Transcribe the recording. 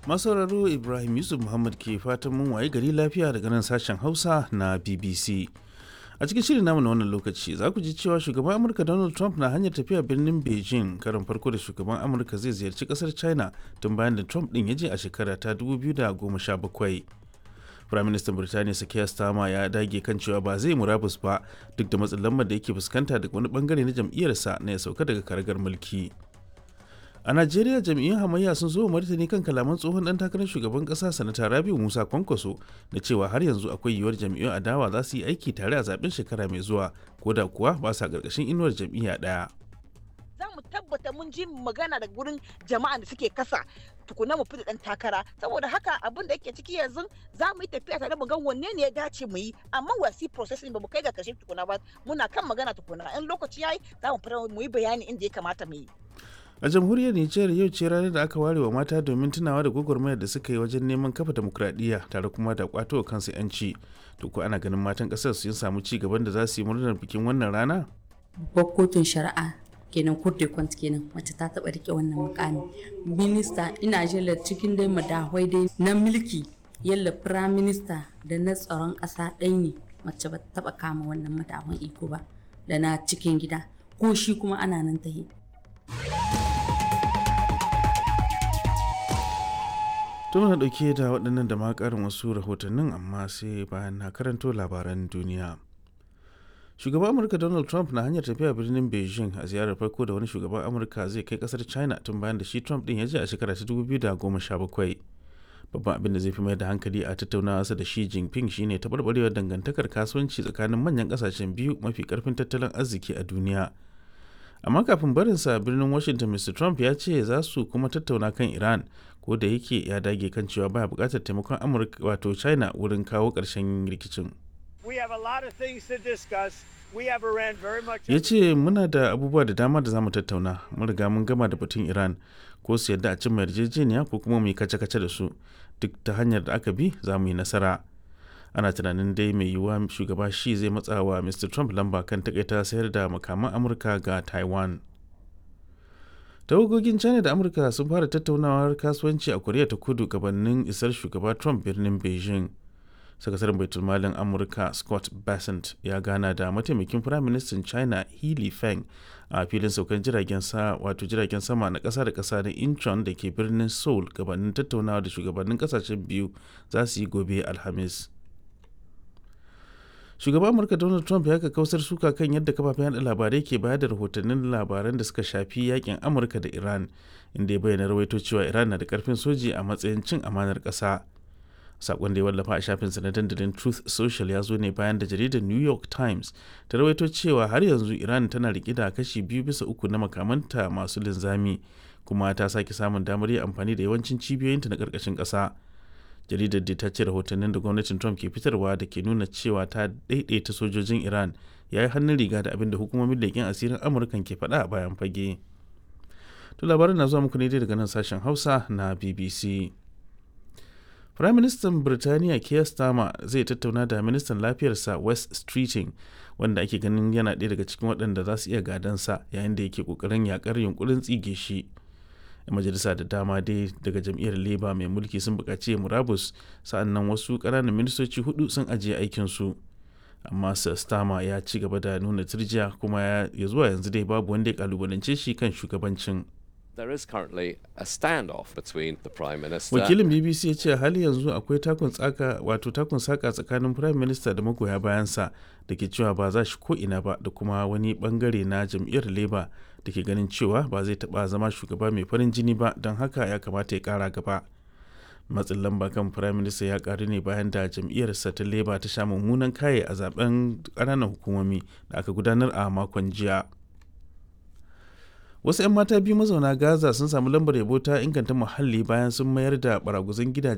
masauraro ibrahim yusuf muhammad ke fatan mun waye gari lafiya daga nan sashen hausa na bbc a cikin shirin namu na wannan lokaci za ku ji cewa shugaban amurka donald trump na hanyar tafiya birnin beijing karin farko da shugaban amurka zai ziyarci kasar china tun bayan da trump din ya je a shekara ta 2017 firaministan birtaniya sakiya stama ya dage kan cewa ba zai murabus ba duk da matsin lambar da yake fuskanta daga wani bangare na jam'iyyarsa na ya sauka daga karagar mulki a najeriya jam'iyyun hamayya sun zo martani kan kalaman tsohon dan takarar shugaban kasa sanata rabiu musa kwankwaso da cewa har yanzu akwai yiwuwar jam'iyyun adawa za su yi aiki tare a zaben shekara mai zuwa ko da kuwa ba sa karkashin inuwar jam'iyya daya za mu tabbata mun ji magana da gurin jama'a da suke kasa tukuna mu fita dan takara saboda haka abin da yake ciki yanzu za mu yi tafiya tare mu ga wanne ne ya dace mu yi amma wasi processing ba mu kai ga kashe tukuna ba muna kan magana tukuna in lokaci yayi za mu fara mu yi bayani inda ya kamata mu yi a jamhuriyar nijar yau ce ranar da aka ware wa mata domin tunawa da gwagwarmayar da suka yi wajen neman kafa demokradiyya tare kuma da kwato wa kansu yanci to ko ana ganin matan kasar sun samu ci gaban da za su yi murnar bikin wannan rana babbar kotun shari'a kenan court de compte kenan mace ta taba rike wannan mukami minista ina jela cikin dai madahwai dai na mulki yalla prime minister da na tsaron kasa ɗaya ne mace ba taba kama wannan madahwan iko ba da na cikin gida ko shi kuma ana nan ta yi to muna dauke da waɗannan da ma ƙarin wasu rahotannin amma sai bayan na karanto labaran duniya shugaban amurka donald trump na hanyar tafiya birnin beijing a ziyarar farko da wani shugaban amurka zai kai kasar china tun bayan da shi trump din ya je a shekara ta 2017 babban abin da zai fi mai da hankali a tattaunawa da shi jinping shine taɓarɓarewar dangantakar kasuwanci tsakanin manyan ƙasashen biyu mafi ƙarfin tattalin arziki a duniya amma kafin barinsa birnin washington mr trump ya ce za su kuma tattauna kan iran ko da yake ya dage kan cewa baya buƙatar taimakon amurka wato china wurin kawo ƙarshen rikicin ya ce muna da abubuwa da dama da za mu tattauna mun riga mun gama da batun iran ko su yadda a cimma yarjejeniya ko kuma mu yi kace-kace da su duk ta hanyar da aka bi za mu yi nasara ana tunanin dai mai yiwuwa shugaba shi zai matsa wa mr trump lamba kan takaita sayar da makaman amurka ga taiwan tawagogin china da amurka sun fara tattaunawar kasuwanci a koriya ta kudu gabanin isar shugaba trump birnin beijing sakataren baitulmalin amurka scott bassent ya gana da mataimakin firaministan china healy feng a filin saukan jiragen sa wato jiragen sama na kasa da kasa na incheon da ke birnin seoul gabanin tattaunawa da shugabannin kasashen biyu za su yi gobe alhamis shugaban amurka donald trump ya kausar suka kan yadda kafafen yada labarai ke bayar da rahotannin labaran da suka shafi yakin amurka da iran inda ya bayyana rawaito cewa iran na da karfin soji a matsayin cin amanar kasa sakon da ya wallafa a shafinsa na dandalin truth social ya zo ne bayan da jaridar new york times ta rawaito cewa har yanzu iran tana rike da kashi biyu bisa uku na makamanta masu linzami kuma ta sake samun damar yin amfani da yawancin cibiyoyinta na karkashin ƙasa jaridar da ta ce rahotannin da gwamnatin trump ke fitarwa da ke nuna cewa ta daidaita sojojin iran ya yi hannun riga da abin da hukumomin leƙen asirin amurkan ke faɗa a bayan fage to labaran na zuwa muku ne daga nan sashen hausa na bbc Firaministan Birtaniya Keir Starmer zai tattauna da ministan lafiyarsa West Streeting wanda ake ganin yana ɗaya daga cikin waɗanda za su iya gadansa yayin da yake ƙoƙarin yakar yunkurin tsige shi. majalisa da dama dai daga jam'iyyar Labour mai mulki sun buƙaci murabus sa'annan wasu ƙananan ministoci hudu sun ajiye aikinsu. amma Sir Starmer ya ci gaba da nuna turjiya kuma ya zuwa yanzu dai babu wanda ya kalubalance shi kan shugabancin. there is currently a standoff between the prime minister wakilin bbc ya ce hali yanzu akwai takun tsaka wato takun saka tsakanin prime minister da magoya bayansa da ke cewa ba za shi ko ina ba da kuma wani bangare na jam'iyyar labour da ke ganin cewa ba zai taba zama shugaba mai farin jini ba don haka ya kamata ya kara gaba matsin lamba kan prime minister ya karu ne bayan da jam'iyyarsa ta labour ta sha mummunan kaye a zaben ƙananan hukumomi da aka gudanar a makon jiya wasu 'yan mata biyu mazauna gaza sun samu lambar yabo ta inganta muhalli bayan sun mayar da baraguzan gidaje